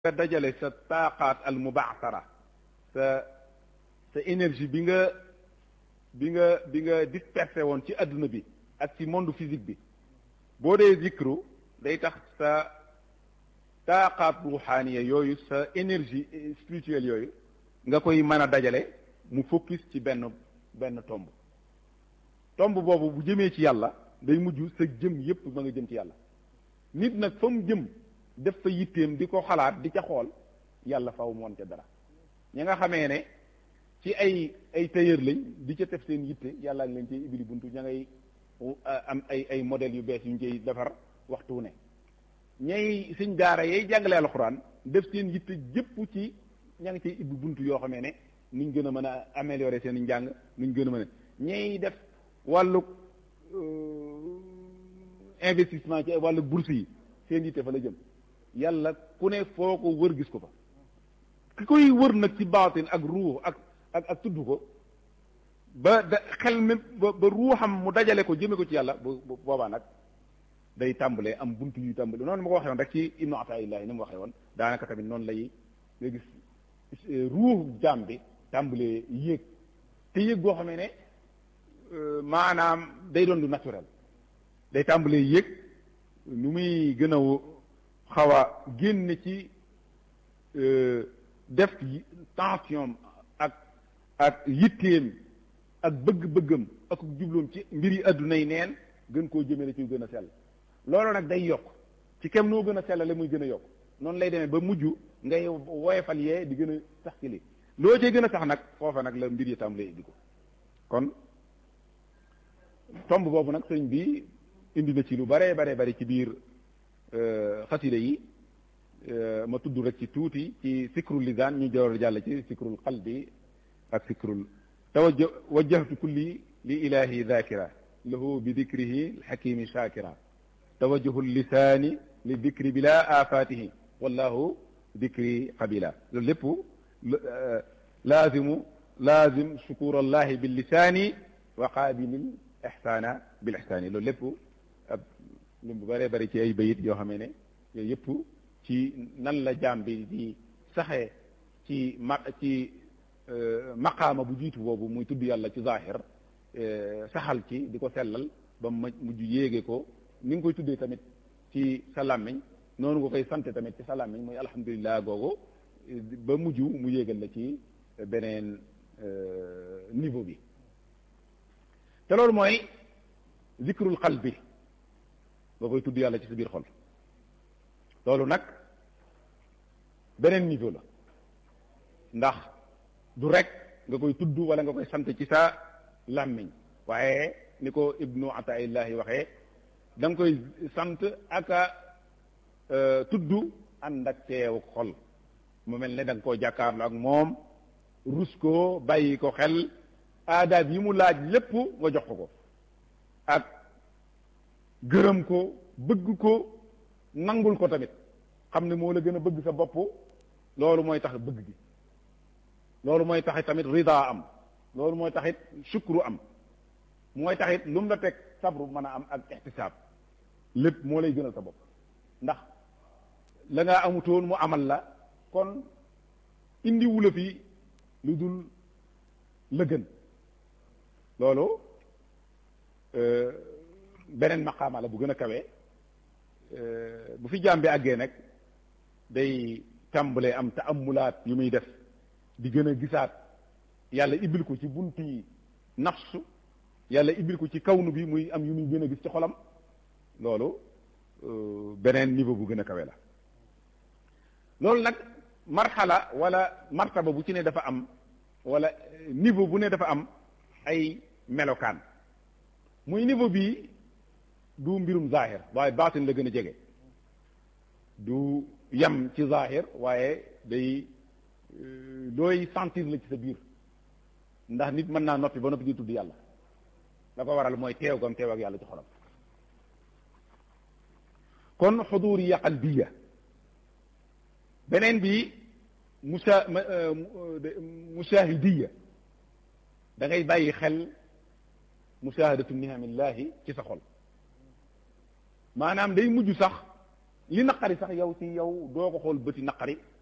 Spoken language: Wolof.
nga dajale sa taaqaat al mubaasara sa sa énergie bi nga bi nga bi nga dispersé woon ci adduna bi ak ci monde physique bi boo dee zikru day tax sa taaqaat ruuxaaniya yooyu sa énergie spirituelle yooyu nga koy mën a dajale mu focus ci benn benn tomb tomb boobu bu jëmee ci yàlla day mujj sa jëm yépp ma nga jëm ci yàlla nit nag fa mu jëm def fa yitteem di ko xalaat di ca xool yàlla faw moon ca dara ñi nga xamee ne ci ay ay tailleur lañ di ca def seen yitte yàlla ngi leen ci ibili buntu ña ngay am ay ay modèles yu bees yu ñu cay defar waxtu ne ñay suñ daara yay jàngale alxuraan def seen yitte jëpp ci ña ngi cay ibbi buntu yoo xamee ne nuñ gën a mën a améliorer seen njàng nuñ gën a mën a ñay def wàllu investissement ci wàllu bourse yi seen yitte fa la jëm yàlla ku ne foo ko wër gis ko fa ki koy wër nag ci baatin ak ruux ak ak ak tudd ko ba da xel mi ba ba ruuxam mu dajale ko jëme ko ci yàlla bu boobaa nag day tàmbalee am buntu yuy tàmbale noonu ma ko waxee woon rek ci ibnu ataillahi ni mu waxee woon daanaka tamit noonu lay nga gis ruux jaam bi tàmbalee yéeg te yéeg goo xamee ne maanaam day doon lu naturel day tàmbalee yéeg nu muy gën a xaw a génn ci def tension ak ak yitteem ak bëgg-bëggam ak jubloom ci mbir yi adduna yi neen gën koo jëmale ci gën a sell loolu nag day yokk ci kem noo gën a sellale muy gën a yokk noonu lay demee ba mujj ngay woyefal yee di gën a sax ci li loo cee gën a sax nag foofa nag la mbir yi tam lay indi ko kon tomb boobu nag sëñ bi indi na ci lu bare bare bari ci biir xasida yi ma tudd rek ci tuuti ci sikrul lisaan ñu jawar jàll ci sikrul qalbi ak sikrul tawajja wajjahtu kulli li ilahi dhakira lahu bi dikrihi alxakimi shakira tawajjuhu lisaani li dikri bila afatihi wallahu dikri qabila loolu lépp laazimu laazim shukur allahi bil lisaani wa qaabilil ixsaana bil ixsaani loolu lépp ab lu mu bëree bëri ci ay bayit yoo xamee ne yooyu yëpp ci nan la jaam bi di saxee ci ma ci maqaama bu jiitu boobu muy tudd yàlla ci zahir saxal ci di ko sellal ba mu mujj yéege ko ni nga koy tuddee tamit ci sa làmmiñ noonu nga koy sante tamit ci sa làmmiñ muy alhamdulilah googu ba mujj mu yéegal la ci beneen niveau bi te loolu mooy zikrul qalbi nga koy tudd yàlla ci sa biir xol loolu nag beneen niveau la ndax du rek nga koy tudd wala nga koy sant ci sa làmmiñ waaye ni ko ibnu ataillahi waxee da nga koy sant aka tudd ànd ak teew xol mu mel ne da nga koo jàkkaarloo ak moom rus ko bàyyi ko xel aadaab yi mu laaj lépp nga jox ko ko ak gërëm ko bëgg ko nangul ko tamit xam ne moo la gën a bëgg sa bopp loolu mooy tax bëgg gi loolu mooy taxit tamit rida am loolu mooy taxit shukru am mooy taxit lu mu la teg sabru mën a am ak ixtisaab lépp moo lay gënal sa bopp ndax la nga amutoon mu amal la kon indi wula fi lu dul la gën loolu beneen maqaama la bu gën a kawee bu fi jaam bi àggee nag day tàmbalee am taamulaat yu muy def di gën a gisaat yàlla ibil ko ci bunti nafsu yàlla ibil ko ci kawnu bi muy am yu muy gën a gis ci xolam loolu beneen niveau bu gën a kawe la loolu nag marxala wala martaba bu ci ne dafa am wala niveau bu ne dafa am ay melokaan muy niveau bii du mbirum zahir waaye baatin la gën a jege du yam ci zahir waaye day looy sentir la ci sa biir ndax nit mën naa noppi ba noppi di tudd yàlla la ko waral mooy teew gam teew ak yàlla ci xolam kon xuduriya qalbiya beneen bi musa mushahidiya da ngay bàyyi xel mushahadatu nihamillahi ci sa xol maanaam day mujj sax li naqari sax yow ci yow doo ko xool bëti naqari